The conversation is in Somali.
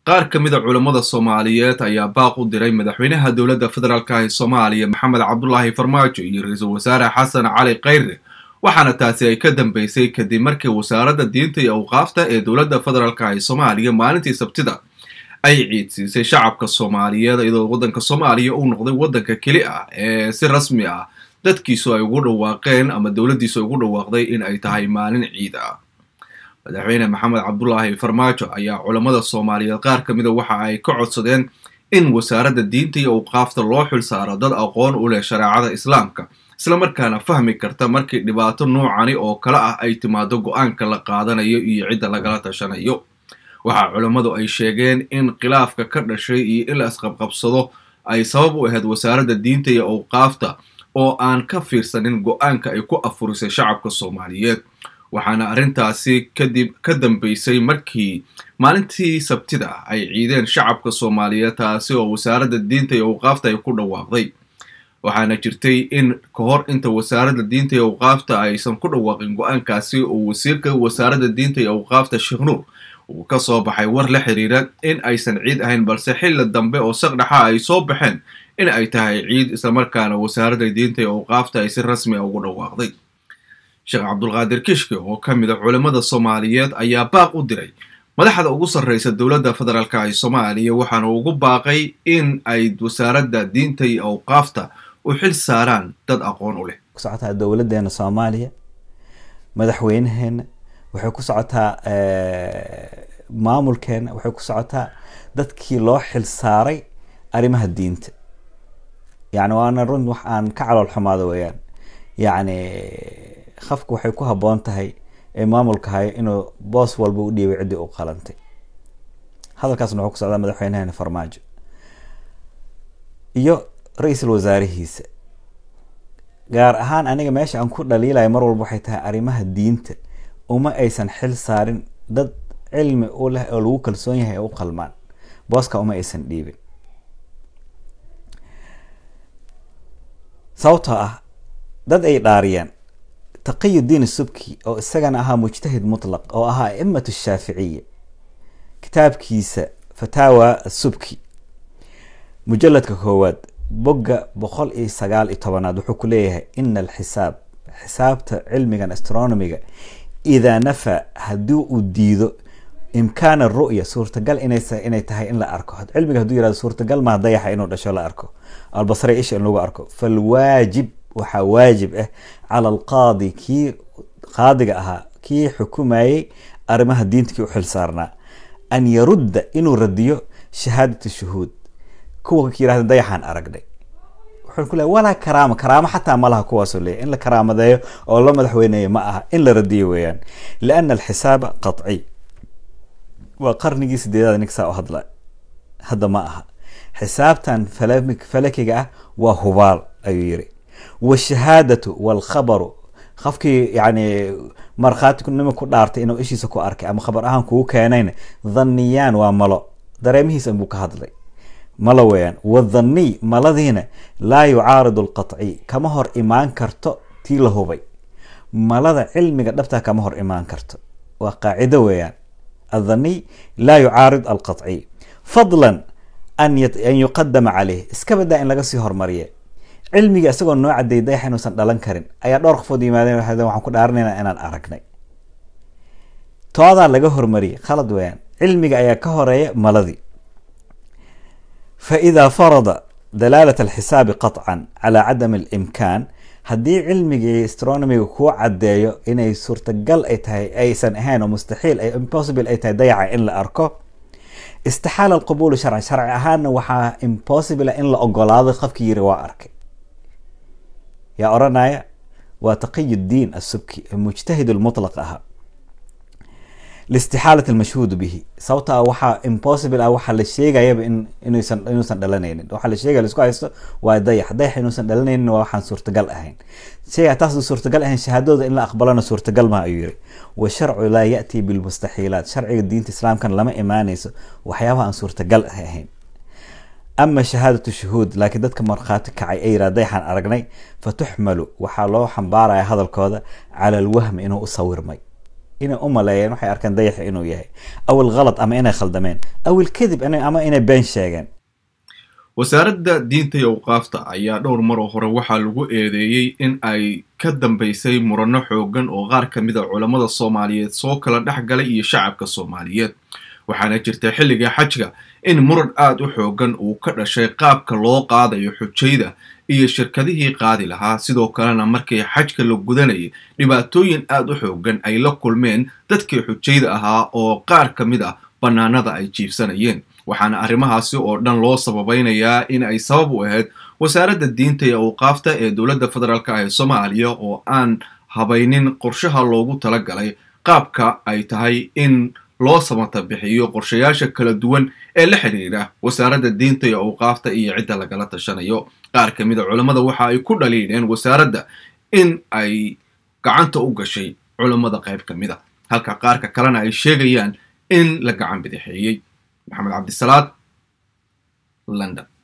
qaar ka mid a culammada soomaaliyeed ayaa baaq u diray madaxweynaha dowladda federaalka ee soomaaliya maxamed cabdulaahi farmaajo iyo ra-iisul wasaare xasan cali khayre waxaana taasi ay ka dambeysay kadib markii wasaaradda diinta iyo awqaafta ee dowladda federaalka ee soomaaliya maalintii sabtida ay ciidsiisay shacabka soomaaliyeed iyadoo waddanka soomaaliya uu noqday waddanka keli ah ee si rasmi ah dadkiisu ay ugu dhawaaqeen ama dowladdiisu ay ugu dhawaaqday in ay tahay maalin ciid ah madaxweyne maxamed cabdulaahi farmaajo ayaa culammada soomaaliyeed qaar ka mida waxa ay ka codsadeen in wasaaradda diinta iyo awqaafta loo xil saaro dad aqoon u leh shareecada islaamka islamarkaana fahmi karta markii dhibaato noocani oo kale ah ay timaado go-aanka la qaadanayo iyo cidda lagala tashanayo waxaa culammadu ay sheegeen in khilaafka ka dhashay iyo in la isqabqabsado ay sabab u ahayd wasaaradda diinta iyo awqaafta oo aan ka fiirsanin go-aanka ay ku afurisay shacabka soomaaliyeed waxaana arrintaasi kadib ka dambeysay markii maalintii sabtida ay ciideen shacabka soomaaliyeed taasi oo wasaaradda diinta iyo awqaafta ay ku dhawaaqday waxaana jirtay in ka hor inta wasaaradda diinta iyo awqaafta aysan ku dhawaaqin go-aankaasi oo wasiirka wasaaradda diinta iyo awqaafta sheekh nuur uu ka soo baxay war la xiriira in aysan ciid ahayn balse xilli dambe oo saqdhaxa ay soo baxeen in ay tahay ciid islamarkaana wasaaradda diinta iyo awqaafta ay si rasmi a ugu dhawaaqday sheekh cabdulqaadir kishke oo ka mid a culammada soomaaliyeed ayaa baaq u diray madaxda ugu sarreysa dowladda federaalka ee soomaaliya waxaana ugu baaqay in ay wasaaradda diinta iyo awqaafta u xil saaraan dad aqoon u leh ku socotaa dowladeena soomaaliya madaxweynaheena waxay ku socotaa maamulkeena waxay ku socotaa dadkii loo xil saaray arrimaha diinta yani waana run wax aan ka calool xumaado weyaan yacni qafku waxay ku habboon tahay ee maamulka haya inuu boos walba u dhiibay ciddii u qalantay hadalkaasna wuxuu ku socdaa madaxweynaheena farmaajo iyo ra-iisul wasaarihiisa gaar ahaan aniga meesha aan ku dhaliilayo mar walba waxay tahay arrimaha diinta uma aysan xil saarin dad cilmi u leh oo lagu kalsoon yahay ee u qalmaan booska uma aysan dhiibin sababtoo ah dad ay dhaariyeen taqiyudiin subki oo isagana ahaa mujtahid mutlaq oo ahaa a'imat shaaficiya kitaabkiisa fataawa subki mujaladka koowaad bogga boqol iyo sagaal iyo tobanaad wuxuu ku leeyahay ina alxisaab xisaabta cilmigan astronomiga idaa nafa haddii uu diido imkaana ru'ya suurtagal inay tahay in la arko cilmiga haduu yirahdo suurtagal maa dayaxa inuu dhasho la arko albasre isha in lagu arko falwaajib waxaa waajib ah cala alqaadi kii qaadiga ahaa kii xukumayey arrimaha diinta kii u xil saarnaa an yarudda inuu radiyo shahaadat shuhuud kuwa yirahda dayaxaan aragnay wuxuu ku leey walaa karaama karaamo xataa malaha kuwaasoo leeyahy in la karaamadeeyo oo la madaxweyneeyo ma aha in la radiyo weeyaan liana alxisaaba qaطciy waa qarnigii sideedaad ninkasaa u hadla hadda ma aha xisaabtan falakiga ah waa hubaal ayuu yiri washahaadatu walkhabaru qofkii yani markhaatinima ku dhaartay inuu ishiisa ku arkay ama khabar ahaan kugu keenayna dhaniyaan waa malo dareemihiisa buu ka hadlay malo weeyaan wadhaniy maladiina laa yucaaridu alqaطciy kama hor imaan karto tii la hubay malada cilmiga dhabtaa kama hor imaan karto waa qaacido weeyaan athaniy laa yucaarid alqaطciy fadlan an yuqadama caleyh iska badaa in laga sii hormariya cilmiga isagoo noo cadeeyay dayax inuusan dhalan karin ayaa dhowr qofood yimaadeen waxaan ku dhaaranayna inaan aragnay toodaa laga hormariyay khalad weeyaan cilmiga ayaa ka horeeya maladii fa idaa farada dalaalat alxisaabi qaطcan calaa cadam alimkaan haddii cilmiga iyo astronomiga kuu cadeeyo inay suurtagal ay tahay aysan ahayn oo mustaxiil impossible ay tahay dayaca in la arko istixaala alqabuulu sharci sharci ahaanna waxaa impossible in la ogolaado qofkii yiri waa arkay yaa oranaya waa taqiy diin asubki mujtahid lmutlaq ahaa listixaalat almashhuudu bihi sababta waxaa impossible ah waxaa la sheegayaba inuusan inuusan dhalanaynin waxaa la sheegaya laisku haysto waa dayax dayax inuusan dhalanaynin waa waxaan suurtagal ahayn sheyga taas suurtagal ahayn shahaadooda in la aqbalana suurtagal ma ayuu yiri washarcu laa yati bilmustaxiilaat sharciga diinta islaamkan lama imaanayso waxyaabaha aan suurtagal ahayn ama shahaadatu shuhuud laakiin dadka markhaati kacay ay yirahda dayaxaan aragnay fa tuxmalu waxaa loo xambaaraya hadalkooda cala alwahmi inuu u sawirmay inay u maleeyeen waxay arkeen dayaxa inuu yahay awil khalad ama inay khaldameen awil kadib ama inay been sheegeen wasaaradda diinta iyo awqaafta ayaa dhowr maroo hore waxaa lagu eedeeyey in ay ka dambaysay muranno xoogan oo qaar ka mid a culammada soomaaliyeed soo kala dhex galay iyo shacabka soomaaliyeed waxaana jirta xilliga xajka in muran aada u xoogan uu ka dhashay qaabka loo qaadayo xujayda iyo shirkadihii qaadi lahaa sidoo kalena markii xajka la gudanayay dhibaatooyin aada u xoogan ay la kulmeen dadkii xujayda ahaa oo qaar ka mid ah bannaanada ay jiifsanayeen waxaana arrimahaasi oo dhan loo sababaynayaa in ay sabab u ahayd wasaaradda diinta iyo awqaafta ee dowladda federaalk ah ee soomaaliya oo aan habaynin qorshaha loogu talagalay qaabka ay tahay in loo samata bixiyo qorshayaasha kala duwan ee la xidhiidha wasaaradda diinta iyo awqaafta iyo cidda lagala tashanayo qaar ka mid a culammada waxa ay ku dhaliidheen wasaaradda in ay gacanta u gashay culammada qayb ka mid a halka qaarka kalena ay sheegayaan in la gacan bidixeeyey maxamed cabdisalaad london